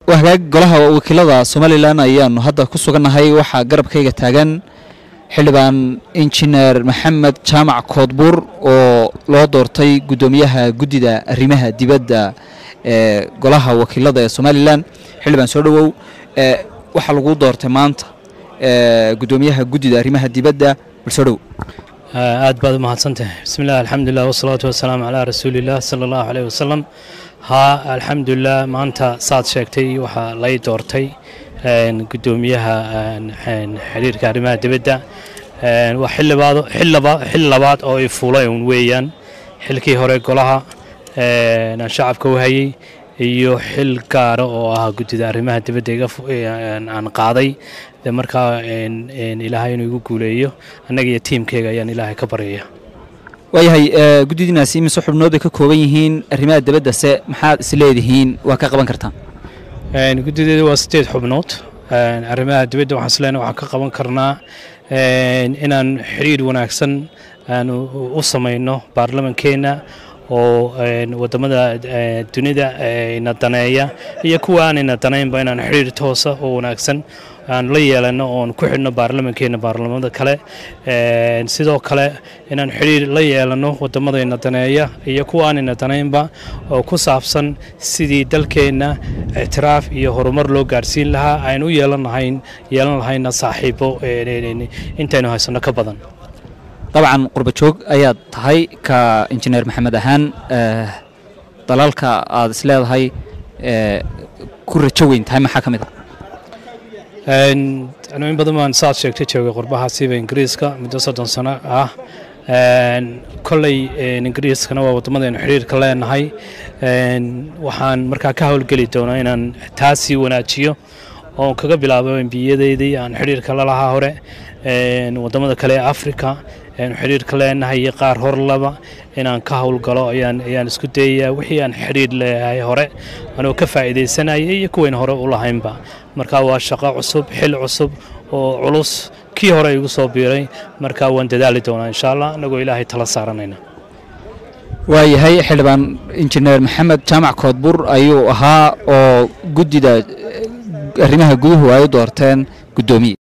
waa hagaag golaha wakiilada somalilan ayaanu hadda ku sugannahay waxaa garabkayga taagan xildhibaan injineer maxamed jaamac koodbuur oo loo doortay guddoomiyaha guddida arrimaha dibadda ee golaha wakiilada ee somalilan xildhibaan soo dhowow ee waxaa lagu doortay maanta ee guddoomiyaha guddida arrimaha dibadda bal soo dhowow aad baad u mahadsantahay bismillaah alxamdulilah wasalaatu wasalaamu calaa rasuulillaah sala allahu caleyh wasalam haa alxamdulilah maanta saad sheegtay waxaa lay doortay guddoomiyaha xiriirka arrimaha dibadda waa xildhibaad xil labaad oo i fuulay un weeyaan xilkii hore golaha aan shacabka u hayay iyo xil gaara oo ah guddida arrimaha dibadda aan qaaday de markaa ilaahay inuu igu guuleeyo annaga iyo tiimkeyga ayaan ilaahay ka baryaya waayahay guddidiinaasi imise xubnood bay ka kooban yihiin arrimaha dibaddase maxaad is leedihiin waa ka qaban kartaan guddideeda waa sideed xubnood arrimaha dibadda waxaan isleena waxaan ka qaban karnaa inaan xiriir wanaagsan aan u samayno baarlamankeenna oo wadamada dunida ina daneeya iyo kuwa aanayna danaynba inaan xiriir toosa oo wanaagsan aan la yeelano oon ku xidhno baarlamankeena baarlamada kale sidoo kale inaan xidhiir la yeelano wadamadayna daneeya iyo kuwa aanayna danaynba oo ku saabsan sidii dalkeenna ictiraaf iyo horumar loo gaarsiin lahaa aynu u yeelanahayn yeelan lahayna saaxiibo intaynu haysano ka badan dabcan qurba joog ayaad tahay ka injineer maxamed ahaan dalalka aad is leedahay ku rajo weyn tahay maxaa ka mid a anu in badan baan saad sheegtay joogay qurbaha siiba ingiriiska muddo soddon sano ah kolley ingiriiskana waa waddamadaynu xidhiirka leenahay waxaan markaa ka howlgeli doonaa inaan taa sii wanaajiyo oon kaga bilaabo embiyadeydii aan xidhiirka lalahaa hore waddamada kale ee africa aynu xidhiirka leenahay iyo qaar hor laba inaan ka howlgalo ayaan isku dayayaa wixii aan xidhiir leeyahay hore anoo ka faa'iidaysanaya iyo kuwayn hore u lahaynba marka waa shaqo cusub xil cusub oo culus kii hore igu soo biiray marka waan dadaali doonaa insha allah annagoo ilaahay tala saaranayna waayahay xildhibaan injineer maxamed jaamac koodbur ayuu ahaa oo guddida arrimaha guduhu ay u doorteen guddoomiye